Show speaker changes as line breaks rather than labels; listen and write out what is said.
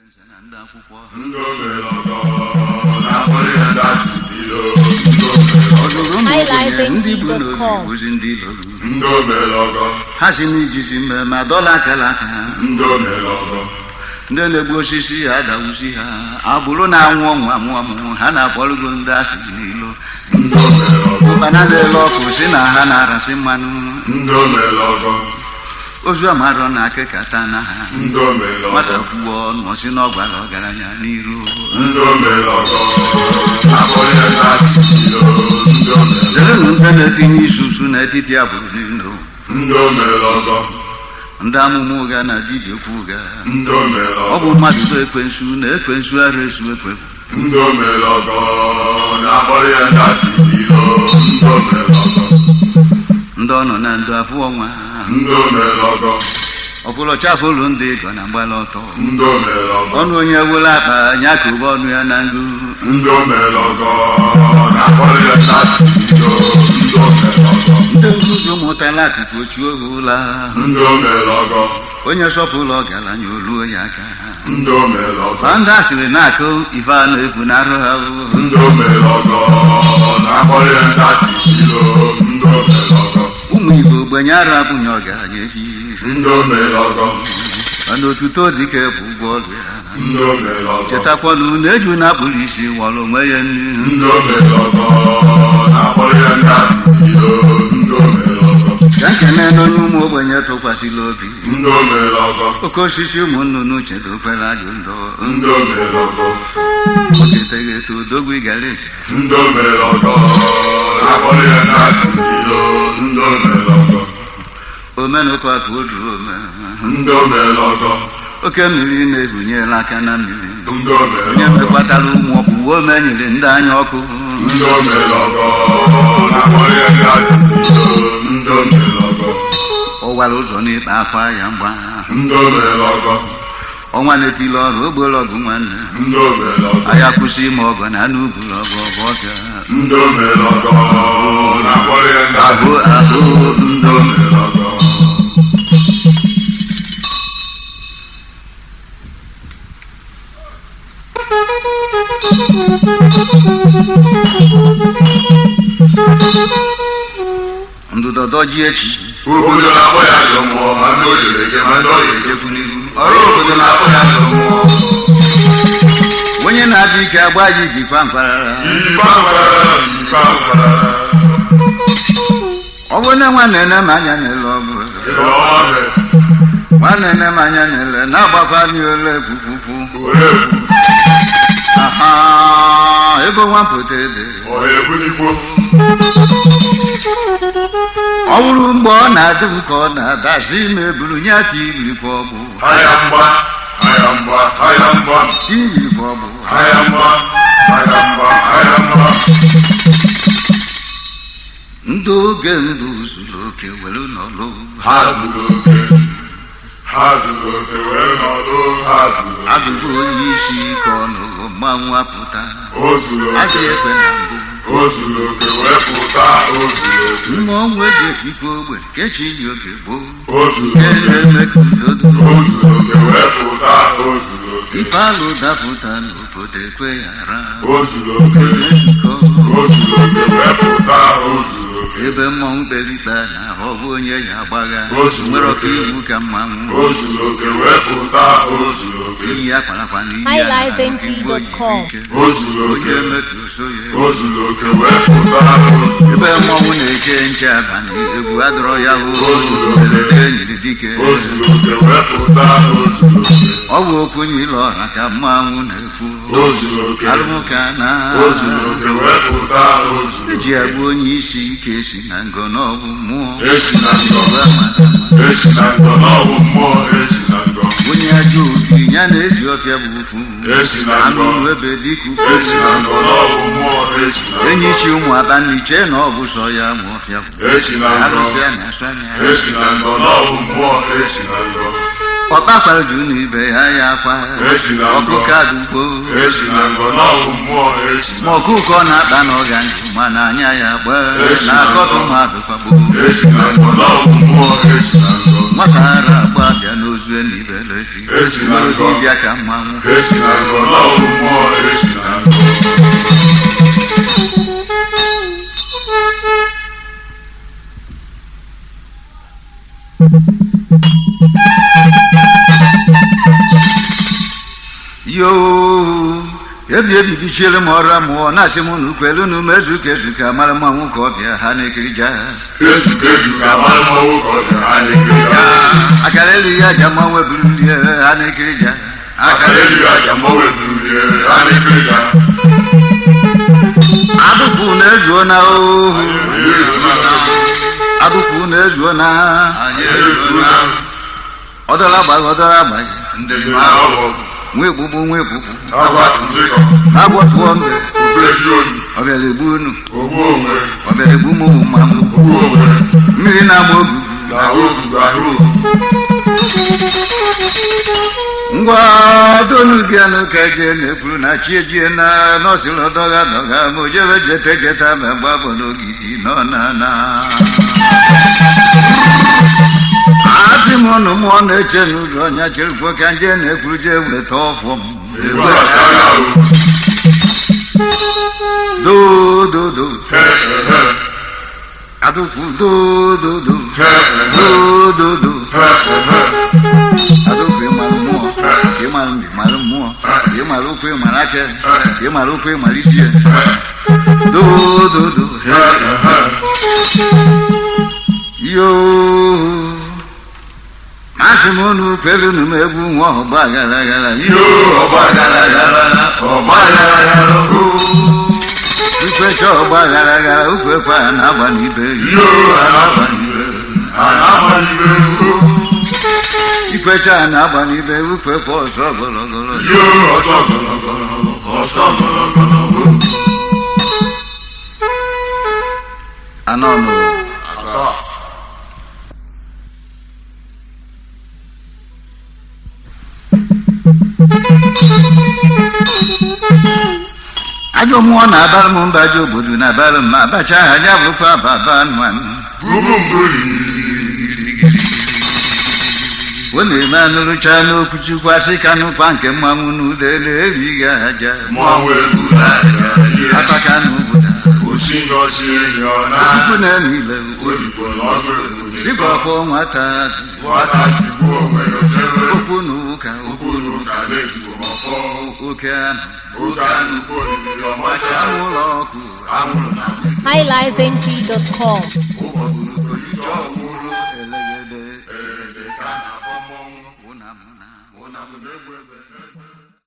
nze na ndị akwụkwọ
ndị omelọgọ na-akpọrọ ya ndị asịbilo ndị omelọgọ
ọdụrụ ụmụ ogbenye
highlifeng.com.
ndị bụ n'obi bụzi ndị loro
ndị omelọgọ
ha si n'ijiji mme ma dọla akala aka ha
ndị omelọgọ
ndị na-egbu osisi ha adawusi ha agbụrụ na-anwụ ọnwụ amụ ọmụ ha na-akpọrọgo ndị asịrị n'ilo
ndị omelọgọ
ụkpana na-ele ọkụ si na ha na-arasị mmanụ
ndị omelọgọ
ozu amarọ na akịkata na ha
ndị omelọgọ
nwata kwuo ọnụ ọsị na ọgbara ọgaranya n'iru
ndị omelọgọ na-akpọrọ ya ndị asịbilo ndị omelọgọ
zerenụ ndị na-etinye isusu n'etiti agbụrụ niile
ndị omelọgọ
ndị amụma ụga na dibịa okwu ụga
ndị
ọ
omelọgọ
bụ mmadụ bụ ekwensu na ekwensu ara esu ekwefu
ndị omelọgọ na-akpọrọ ya ndị asịbilo ndị omelọgọ
ndị ọ nọ na ndụ afụ ọnwa
ndị omelọgọ
ọbụla chafụlụ ndị ịgọ na mgbala ọtọ
ndị omelọgọ
ọnụ onye wụla akpa ya ka ụba ọnụ ya na ngụ
ndị omelọgọ na-akpọrọ ya ndị asịbilo ndị omelọgọ
ndị nzuzu mụtala akụkụ ochu oge ụla
ndị omelọgọ
onye sọpụlụ ọgaranya oluo ya aka
ndị omelọgọ
ma ndị asịrị na-akụ ife a na-efu na arụ ha bụ
ndị omelọgọ na-akpọrọ ya ndị asịbilo ndị omelọgọ
ụmụ igbo ogbenye arụ abụghị ọgaranya efi
ndị omelọgọ
mana otuto dike bụ ụgwọ ọrụ ya
ndị omelọgọ
chetakwanụ na eju na-akpụrụ isi wọrọ onwe ya nri
ndị omelọgọ na-akpọrọ ya ndị asịbilo ndị omelọgọ
ka nkene n'onye ụmụ ogbenye tụkwasịla obi
ndị omelọgọ
oke osisi ụmụ nnụnụ chedokwere ajụ ndọ
ndị omelọgọ
oketeghị eto odogwu gara eji
ndị omelọgọ na-akpọrọ ya ndị asịbilo ndị omelọgọ
omenụkọ ka o duru ome
ndị omelọgọ
oke mmiri na-ebunyela aka na mmiri
ndị
onye
omelọgọ
mekpatara ụmụ ọkpụwe ome nyere ndị anya ọkụ
ndị omelọgọ na-akpọrọ ya ndị asịbilo ndị omelọgọ
ọwara ụzọ n'ịkpa akwa ya mgba
ndị omelọgọ
ọnwa na-etili ọrụ ogbolọgụ nwanne
ndị omelọgọ
aya kwụsị ime ọgọ na anụ ugulu ọgụ ọgụ ọbịa
ndị omelọgọ na-akpọrọ ya ndị
ahụ ahụ
ndị omelọgọ
ndụdọdọ ji echi
obodo na-akpọ ya ajọ mmụọ ma ndị o jere eje ma ndị ọ ga-ejekwu n'iru ọrụ obodo na-akpọ ya ajọ mmụọ
onye na-adị ike agba ji jikwa mkparara
Ife akwara, ife akwara,
ọ bụ na nwanne nne m anya na-ele ọgụ
ịlọ ọma mee,
nwanne nne m anya na-ele na-agbakwa n'ole kwukwukwu
ore ekwu,
aha ego nwampụta ede
ọha ebulikwo,
ọ bụrụ mgbe ọ na-adị m ka ọ na-adasi ime buru nye aka irikwa ọgbụ
aya mgba, aya mgba, aya mgba,
irikwa ọgbụ
aya mgba, aya mgba, aya mgba.
ndị oge mbụ zuru oke were n'ọlụ
Ha zuru oke, ha zuru oke were nọdụ, ha zuru oke,
abụghị onye isi ka ọ nụrụ mmanwụ apụta
o zuru
adị
oke,
ekwe na mbụ
o zuru oke wee pụta, o zuru oke,
mma ọnwụ eji efikwa ogbe kechi dị oge gboo
o zuru
nke
oke,
na-eme ka udo dị
o zuru oke wee pụta, o zuru oke,
ife alụ dapụta n'obodo ekwe ghara
o zuru oke,
ezukọ
o zuru oke wee pụta, o zuru oke.
ebe mmọnwụ kpere ikpe na ọ bụ onye ya agbagha
O zuru
nwere ọkụ
oke.
iwu ka mmanwụ
O zuru oke wee pụta, o zuru oke,
iyi akparakpa na iyi
highlifeng.com.
o zuru oke,
onye metụ so ya
o zuru oke wee pụta, o zuru
ebe mmọnwụ na-eche nche abalị egwu adọrọ ya bụ
O zuru oke.
mberede nyiri dike
o zuru oke wee pụta, o zuru oke,
ọ bụ okwu nyile ọha ka mmanwụ na-ekwu
o zuru oke,
arụmụka na
o zuru oke wee pụta, o zuru
eji
oke.
agwa onye isi ike si na ngọ n'ọbụ mmụọ
Esi na ngọ,
Ọgụ amara.
esi na ngọ n'ọbụ mmụọ, esi na ngọ,
onye ajọ obi ya na-eji ọfịa bụ ufu
Esi na
anụ
ngọ.
ebe dịka
esi na ngọ n'ọbụ mmụọ, esi na ngọ,
enyi chi ụmụ abanni chee na ọ bụ sọ ya ma ọfịa bụ
esi na ngọ,
arụsị a na-asụ anya
esi na ngọ n'ọbụ mmụọ, esi na ngọ,
ọkpa kpara ju na ibe ya ya akwa
Esi na ngọ.
ọkụkọ adugbo
esi na ngọ n'ọbụ mmụọ, esi na
ma ọkụkọ na-akpa n'ọga ndụ mana anya ya gbaa
Esi
na
na
akọtụ
ngọ.
mmadụ kwagbo
esi na ngọ n'ọbụ mmụọ, esi na ngọ,
nwata ara agba bịa n'ozu enibere ji
Esi na ngọ.
dibịa ka mmanwụ
esi na ngọ n'ọrụ mmụọ esi na ngọ
yoo ebi ebibichiere m ọra mụọ na-asị m na ukwelu nu mezu ka ezu ka mara mmanwụ ka ọ bịa ha na-ekiri ja
ezu ka ezu ka mara mmanwụ ka ọ dị ha na-ekiri ya
akara elu ya aja mmanwụ eburulie ha na-ekiri ja
akara elu ya aja mmanwụ eburulie ha na-ekiri ya
adụkwu na-ezuo na ohu
anyị ezuna
adụkwu na-ezuo na
anyị ezuna
ọdọla agbaghị ọdọla agbaghị
ndị dị na ọgwụ
nwa egbugbu nwa egbugbu
agwa nzikọ
agbọtụọ mbe
ofesi oyi
ọ bịara egbu unu
ogbu onwe
ọ bịara egbu m ụmụ mmanwụ
ogbu onwe
mmiri na-agba ogu
na ahụ ogugo ahụ ogu
ngwa donu gị anụ ka jee na-ekwuru na chi ejie na nọsịrị ọdọga dọga ma o jebe jeta jeta ma mgbe abụ n'ogidi nọ na na asị m ụnụ mmụọ na-eche n'ụzọ ọnya cherukwo ka nje na-ekwuru jee weta ọfọ m
egwu achara ahụ
dododo
he he
adụkwu dododo
he he
dododo
he he
adụkwu ịmara mmụọ ka ịmara ndị mara mmụọ ka ịmara ụkwụ ịmara aka ka ịmara ụkwụ ịmara isi ya dododo yoo masị m unu kwelu unu m egwu nwa ọgba gara gara
yoo ọgba gara gara ọgba gara gara
ukwecha ọgba gara gara ukwekwa ya na-agba n'ibe
yoo anagba n'ibe anagba n'ibe
ikwecha ya na-agba n'ibe ukwekwa ọsọ gọlọgọlọ
yoo ọsọ gọlọgọlọ ọsọ gọlọgọlọ
anọ nụ
asaa
ajọ mmụọ na-abara m mba ajọ obodo na-abara m ma abacha ha ya bụkwa baba nwanụ
bubumburi
ọ na-eme anụrụcha n'okwu chukwu asị ka nụkwa nke mmanwụ n'udele erighị aja
mmanwụ egwu na-aja ihe
ataka n'obodo
osi ngọzi enyi ọ na
chukwu na-eme ile
oyibo n'ọgụ egwu
dịka ọfọ nwata
nwata tigbuo onwe ya jebe
okwu na ụka
okwu n'ụka na-etigbo ma fọ
oke anụ
oge anụ fọ oriri ọmacha
anwụrụ ọkụ
anwụrụ na
highlifeng.com.